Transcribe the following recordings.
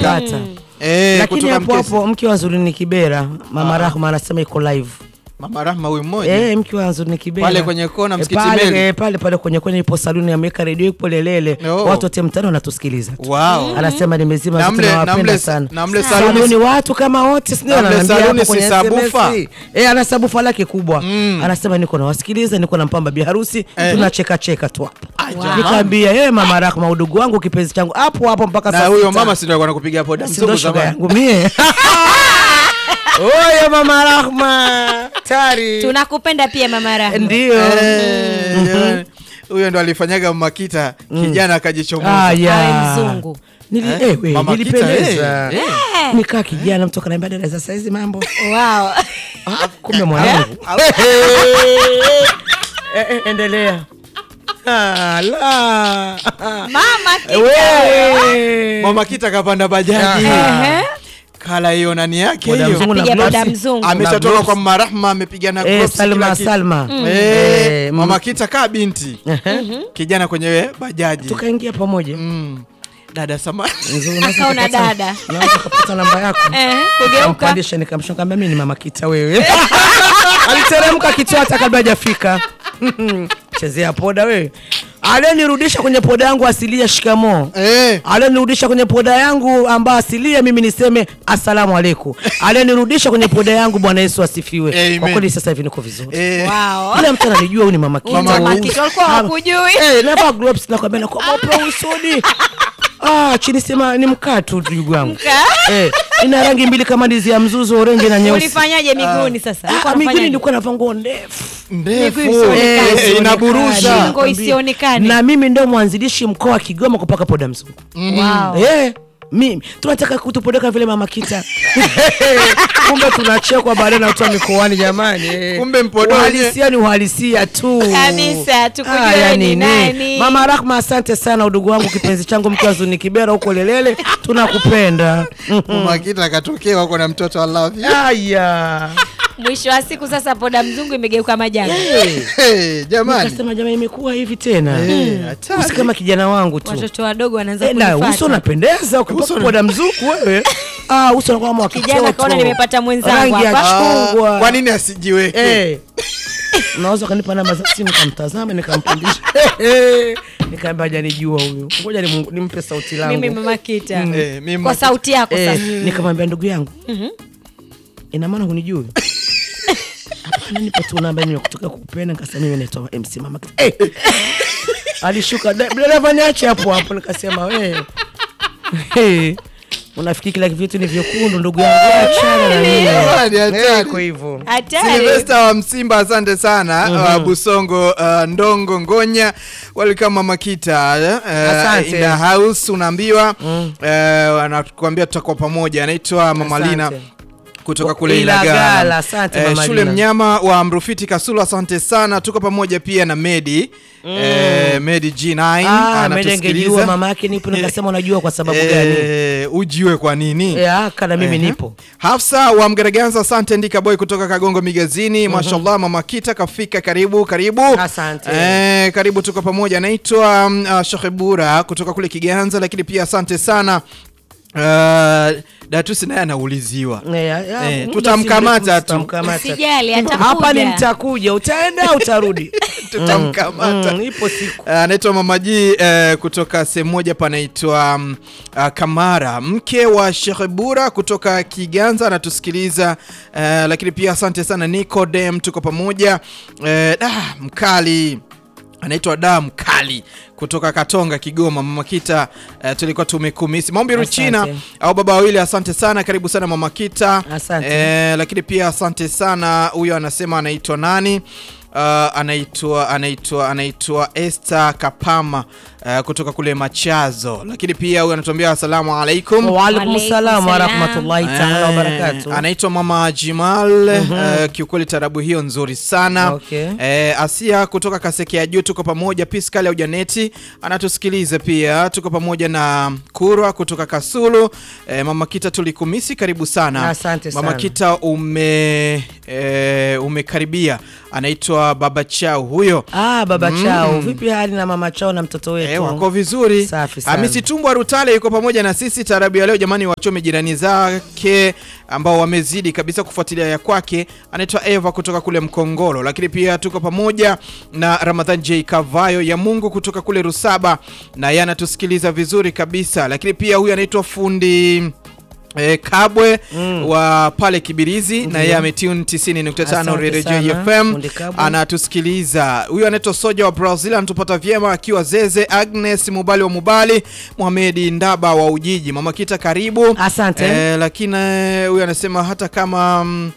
Umepata. Eh, lakini kutoka hapo Mkesi. hapo mke wa Nzuri ni Kibera, mama Rahma anasema iko live. Mama Rahma huyu mmoja Eh, mke wa Nzuri ni Kibera Pale kwenye kona, Eh, msikiti pale, Meli. eh, pale pale kwenye kwenye ipo saluni ameweka redio ipo lelele, Oh. watu wote mtano wanatusikiliza tu. Wow. Anasema nimezima Na zote mle- na nawapenda mle- sana. na mle saluni, saluni- watu kama wote sindio, na mle ananiambia saluni hapo kwenye si sabufa? SMS. Eh, ana sabufa lake kubwa. Anasema niko nawasikiliza, niko na mpamba biharusi, tunacheka cheka tu hapo. jamani. Nikaambia yeye mama Rahma udugu wangu kipenzi changu hapo hapo mpaka na saa huyo sita. mama si ndio alikuwa anakupiga poda Si mzungu ndo shoga zamani yangu mie. Oye mama Rahma tari tunakupenda pia mama Rahma. ndio Eh, jamani. huyo ndo alifanyaga makita kijana akajichomoza Aya. Awe mzungu. Nili, Eh, eh, we, Mama nilipendeza Kita, eh, nikaa kijana mtu akaniambia dada za saizi mambo Wow. Ah, kumbe mwanangu Eh, eh, endelea Ah, la. Mama Kita. Wewe. mama kita kapanda bajaji Ehe. kala hiyo nani yake Boda hiyo mzungu na Piga gloves. boda mzungu. ameshatoka gloves. kwa mama Rahma amepiga na Eh, gloves, kila Salma kitu. Salma Eh, Eh, mama mm. kita kaa binti kijana kwenye bajaji tukaingia pamoja Mm. dada samani Nzuri, unaweza Akaona kupata- dada. unaweza kupata namba yako Eh, kugeuka. Kampandisha nikamshonga mimi ni mama kita wewe. Aliteremka kitu hata kabla hajafika. Chezea poda wewe. Alionirudisha kwenye poda yangu asilia shikamo. eh, Alionirudisha kwenye poda yangu ambayo asilia mimi niseme asalamu alaikum. Alionirudisha kwenye poda yangu Bwana Yesu asifiwe. Amen. Kwa kweli sasa hivi niko vizuri. eh, Wow. Kila mtu ananijua huyu ni mama kita. Mama Huyu- Kita, walikuwa hawakujui. Eh, navaa gloves na kwambia na kwa mopo usodi. Ah, chini sema ni mkaa tu ndugu wangu. Mkaa? Eh, ina rangi mbili kama ndizi ya mzuzu orange na nyeusi. Ulifanyaje miguuni sasa? Ulikuwa Ah, miguuni unafanyaje? nilikuwa navaa nguo ndefu ndefu Miguu isionekane. Eh, eh, inaburusha Shingo isionekane. na mimi ndio mwanzilishi mkoa wa Kigoma kupaka poda mzungu. Wow. Eh, mimi tunataka kutupodeka vile mama kita. Kumbe tunachekwa baadaye na watu wa mikoani jamani. Eh. Kumbe mpodoje. Uhalisia ni uhalisia tu. Kabisa, tukujue Haya, ni nini? nani. Mama Rahma, asante sana udugu wangu kipenzi changu mke wa Zuni Kibera huko Lelele, tunakupenda. mama kita akatokea wako na mtoto I love you Haya. Mwisho wa siku sasa poda mzungu imegeuka majanga. Eh, jamani Nikasema jamani imekuwa hivi tena. Eh, hatari. Usi kama kijana wangu tu. Watoto wadogo wanaanza Eh, na uso kunifuata. unapendeza ukipaka poda mzuku wewe. Ah, uso unakuwa kama wa Kijana kitoto. kaona nimepata mwenzangu Rangi ya hapa. chungwa. kwa nini asijiweke Eh. Unaweza ukanipa namba za simu nikamtazama nikampandisha. Nikaambia hajanijua huyu. Ngoja nimu- nimpe sauti langu. Mimi mama Kita. Eh, mimi Kwa mama sauti yako Eh, sasa. nikamwambia ndugu yangu ina maana hunijui hapana nipe tu namba mimi kutoka kukupenda nikasema mimi naitwa MC Mama Kita. eh. alishuka "Da- dereva niache hapo hapo nikasema we hey. unafikiri kila vitu ni vyekundu ndugu yangu achana na mimi Jamani, hatari. Eh, kwa hivyo Hatari. Silvesta wa Msimba, asante sana. Uh, Busongo uh, Ndongo Ngonya, welcome Mama Kita uh, Asante. in the house unaambiwa uh, anakuambia tutakuwa pamoja. Anaitwa Mama Asante. Lina kutoka kule Ilagala, Ilagala. asante Eh, Mama shule Lina. mnyama wa Mrufiti Kasulu, asante sana. Tuko pamoja pia na Medi eh, Medi G9 ah, medengejua anatusikiliza. mama yake nipo nikasema unajua kwa sababu gani Eh, ujiwe kwa nini? Eh, aka na mimi Ehe. nipo Hafsa wa Mgaraganza, asante Ndika Boy kutoka Kagongo Migazini. Mashallah, mama Kita kafika, karibu karibu. Asante. Eh, karibu, tuko pamoja. Naitwa um, uh, Sheikh Bura kutoka kule Kiganza, lakini pia asante sana uh, Datusi naye anauliziwa Eh, ya- ya, Eh, muda tutamkamata si mrefu tu. tutamkamata. Usijali atakuja. hapa ni nitakuja utaenda utarudi tutamkamata. Mm, ipo siku Uh, anaitwa Mama G eh, kutoka sehemu moja panaitwa um, uh, Kamara, mke wa Sheikh Bura kutoka Kiganza anatusikiliza uh, lakini pia asante sana Nicodem, tuko pamoja eh, da, mkali anaitwa da mkali kutoka Katonga Kigoma. Mama Kita eh, tulikuwa tumekumisi maombi Asante. Ruchina au baba wawili, asante sana, karibu sana Mama Kita. Asante. Eh, lakini pia asante sana, huyo anasema anaitwa nani? Uh, anaitwa anaitwa anaitwa Esther Kapama uh, kutoka kule Machazo, lakini pia huyo anatuambia asalamu alaikum. waalaikum Waalaikum salam salam. warahmatullahi taala Eh, wabarakatu anaitwa Mama Jimal eh, kiukweli tarabu hiyo nzuri sana Okay. eh, Asia kutoka Kaseke ya juu tuko pamoja. Piskali au Janeti anatusikiliza pia, tuko pamoja na Kurwa kutoka Kasulu. Eh, Mama Kita tulikumisi, karibu sana. Asante Mama sana. Kita ume eh, umekaribia, anaitwa Baba Chao huyo Ah, baba chao vipi hali na mama chao na mtoto wetu Eh, wako vizuri. Safi sana. Hamisi Tumbwa Rutale yuko pamoja na sisi tarabu ya leo. Jamani, wachome jirani zake ambao wamezidi kabisa kufuatilia ya kwake. Anaitwa Eva kutoka kule Mkongolo, lakini pia tuko pamoja na Ramadhan J Kavayo ya Mungu kutoka kule Rusaba, na yeye anatusikiliza vizuri kabisa. Lakini pia huyu anaitwa fundi E, Kabwe wa pale Kibirizi na yeye ametune 90.5 Asante Radio sana, JFM fundi Kabwe. anatusikiliza. Huyu anaitwa Soja wa Brazil anatupata vyema akiwa Zeze. Agnes Mubali wa Mubali, Mohamedi Ndaba wa Ujiji, Mama Kita karibu. Asante. Eh, lakini eh, huyu anasema hata kama mm,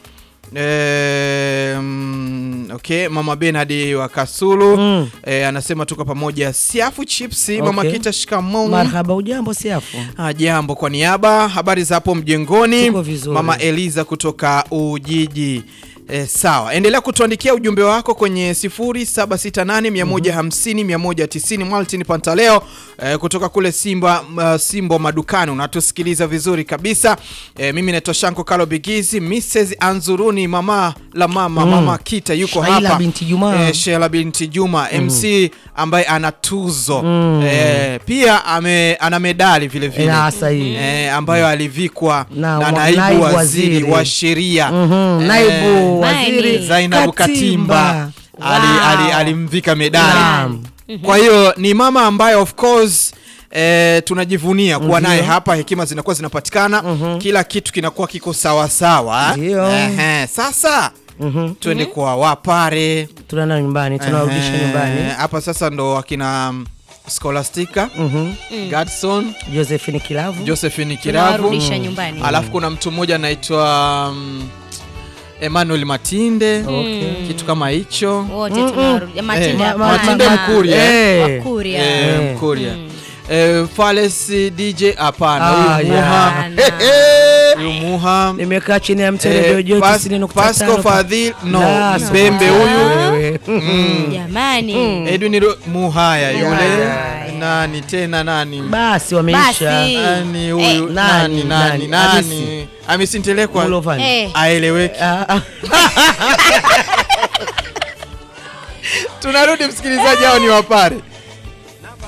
eh, mm, okay, Mama Benadi wa Kasulu Mm. eh, anasema tuko pamoja. Siafu chipsi, Mama Okay. Kita shikamoo. Marhaba, ujambo siafu? Ah, Jambo kwa niaba, habari za hapo mjengoni. Tuko vizuri. Mama Eliza kutoka Ujiji. E, sawa, endelea kutuandikia ujumbe wako kwenye 0768 150 190. Martin Pantaleo e, kutoka kule Simba uh, Simbo madukani, unatusikiliza vizuri kabisa. E, mimi naitwa Shanko Kalo Bigizi, Mrs Anzuruni, mama la mama mama Kita yuko Shaila hapa binti Juma. Eh, Sheila binti Juma MC ambaye ana tuzo eh, pia ame, ana medali vile vile Ya, sahihi. eh, ambayo alivikwa Na na, wa- naibu, naibu waziri, waziri. wa sheria Mhm, eh, Naibu Maini. waziri Zainabu Katimba ali- Wow. ali- alimvika medali Naam. kwa hiyo ni mama ambaye of course Eh, tunajivunia kuwa naye hapa, hekima zinakuwa zinapatikana, kila kitu kinakuwa kiko sawasawa. Ndio. Ehe, sasa Mhm. twende kwa Wapare tunaenda nyumbani tunarudisha Ehe, nyumbani hapa sasa ndo akina um, Scholastica Mhm. Gadson Josephine Kilavu Josephine Kiravu Tunawarudisha nyumbani. alafu kuna mtu mmoja anaitwa um, Emmanuel Matinde Okay. kitu kama hicho Wote tunawarudisha. Matinde Ma- hapana. Matinde Mkuria, eh. Wakuria. eh, Eh. Mkuria eh, Fales DJ hapana Ah, huyu ya. Muha Hapana. huyu Muha nimekaa chini ya mti eh, redio joto Pas- tisini nukta Pasco tano. Fadhil no La, Mbembe so- huyu wewe. Jamani. Edwin Ro- Muhaya yule Muhaya. nani tena nani basi wameisha Basi. nani huyu Eh, nani nani, nani nani? nani amesintelekwa Mulovani. Eh. aeleweki Ah, ah. tunarudi msikilizaji hao ni wapare